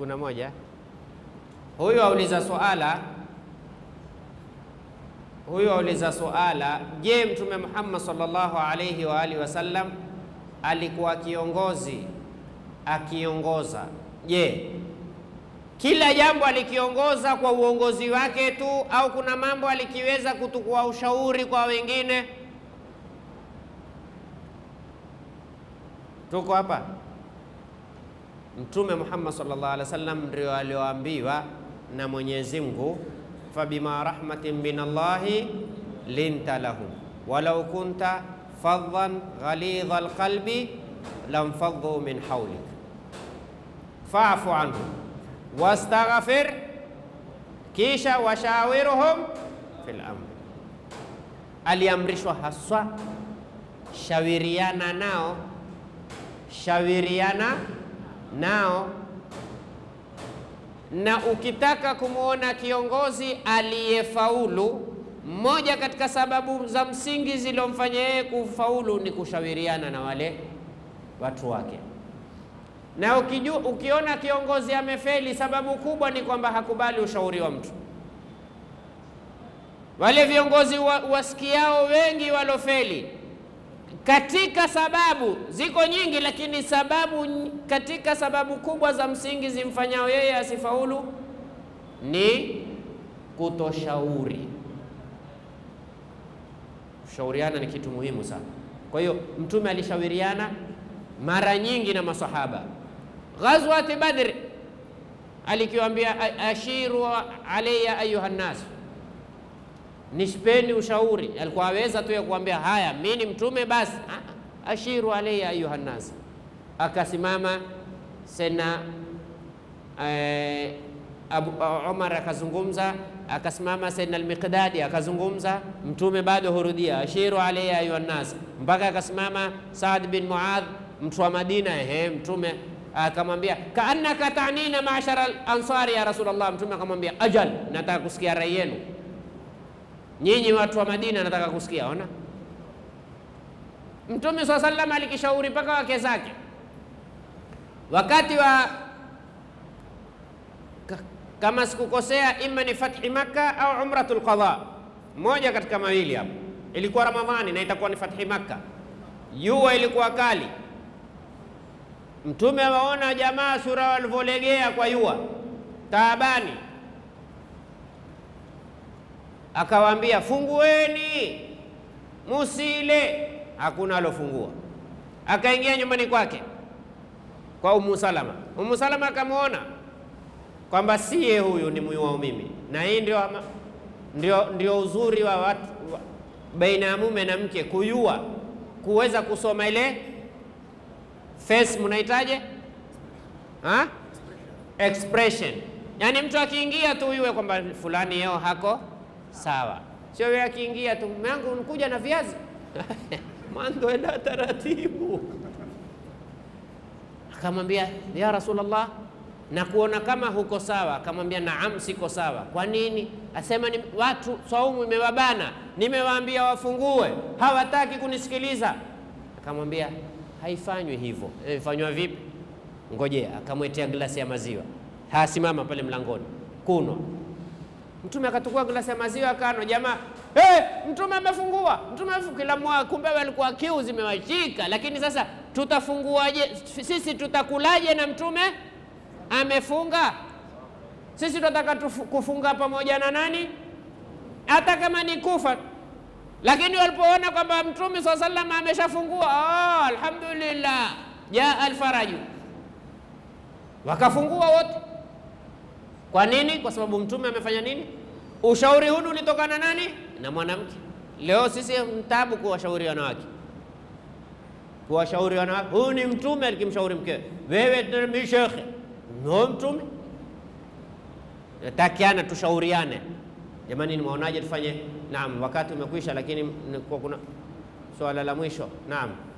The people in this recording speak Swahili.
kuna moja huyu auliza suala, huyu auliza suala, je, Mtume Muhammad sallallahu alayhi wa alihi wasallam alikuwa kiongozi akiongoza, je, kila jambo alikiongoza kwa uongozi wake tu au kuna mambo alikiweza kutukua ushauri kwa wengine? Tuko hapa. Mtume Muhammad sallallahu alaihi wasallam ndio alioambiwa na Mwenyezi Mungu, fabima rahmatin min Allahi linta lahum walau kunta faddan ghalidha alqalbi lamfaddu min hawlik fa'fu anhum wastaghfir, kisha washawiruhum fil amr. Aliamrishwa haswa shawiriana nao, shawiriana nao. Na ukitaka kumwona kiongozi aliyefaulu, mmoja katika sababu za msingi zilizomfanya yeye kufaulu ni kushawiriana na wale watu wake na ukiju, ukiona kiongozi amefeli, sababu kubwa ni kwamba hakubali ushauri wa mtu. Wale viongozi wa, wasikiao wengi walofeli, katika sababu ziko nyingi, lakini sababu katika sababu kubwa za msingi zimfanyao yeye asifaulu ni kutoshauri. Kushauriana ni kitu muhimu sana. Kwa hiyo Mtume alishauriana mara nyingi na masahaba. Ghazwati Badri alikiwambia ashiru alayya ayuha nnas, nishpeni ushauri. Alikuwa aweza tu ya kuambia haya, mimi ni mtume basi, ashiru alayya ayuha nnas. Akasimama sena eh, Abu Umar akazungumza, akasimama Sayyidina al-Miqdadi akazungumza, mtume bado hurudia ashiru alayya ayuha nnas, mpaka akasimama Saad bin Muadh mtu wa Madina. Ehe, mtume akamwambia kaannaka tanina maashara ansari ya Rasulullah. Mtume akamwambia ajal, nataka kusikia rai yenu nyinyi watu wa Madina, nataka kusikia. Ona, Mtume swalla sallam alikishauri mpaka wake zake wakati wa kama sikukosea, ima ni fathi Makka au umratul qadha, moja katika mawili hapo. Ilikuwa Ramadhani na itakuwa ni fathi Makka, jua ilikuwa kali Mtume awaona jamaa sura walivyolegea kwa yua taabani, akawaambia fungueni, musile. Hakuna alofungua, akaingia nyumbani kwake kwa Umu Salama. Umu Salama akamwona kwamba siye huyu ni mwiwao mimi, na hii ndio, ndio, ndio uzuri wa watu wa, baina ya mume na mke, kuyua kuweza kusoma ile face mnahitaje ha? expression. Yaani mtu akiingia tu yue kwamba fulani yeo hako sawa, sio yeye akiingia tu mume wangu unakuja na viazi mwanzo enda taratibu. Akamwambia ya Rasulullah, na kuona kama huko sawa. Akamwambia naam, siko sawa. Kwa nini? Asema ni watu saumu imewabana, nimewaambia wafungue, hawataki kunisikiliza. Akamwambia haifanywi hivyo. Ifanywa vipi? Ngojea. Akamwetea glasi ya maziwa, hasimama pale mlangoni kunwa. Mtume akatukua glasi ya maziwa akano, jamaa hey, mtume amefungua, mtume amefungua. Kila mmoja kumbe walikuwa kiu zimewashika, lakini sasa tutafunguaje sisi? Tutakulaje na mtume amefunga? Sisi tunataka kufunga pamoja na nani, hata kama ni kufa lakini walipoona kwamba mtume swalla sallam ameshafungua, oh, alhamdulillah jaa alfaraju, wakafungua wote. Kwa nini? Kwa sababu mtume amefanya nini? Ushauri huu ulitokana nani? Na mwanamke. Leo sisi mtabu kuwashauri wanawake, kuwashauri wanawake. Huyu ni mtume alikimshauri mkewe, wewe ni shekhe, no mtume. Takiana tushauriane Jamani, nimeonaje tufanye? Naam, wakati umekwisha, lakini kwa kuna swala la mwisho. Naam.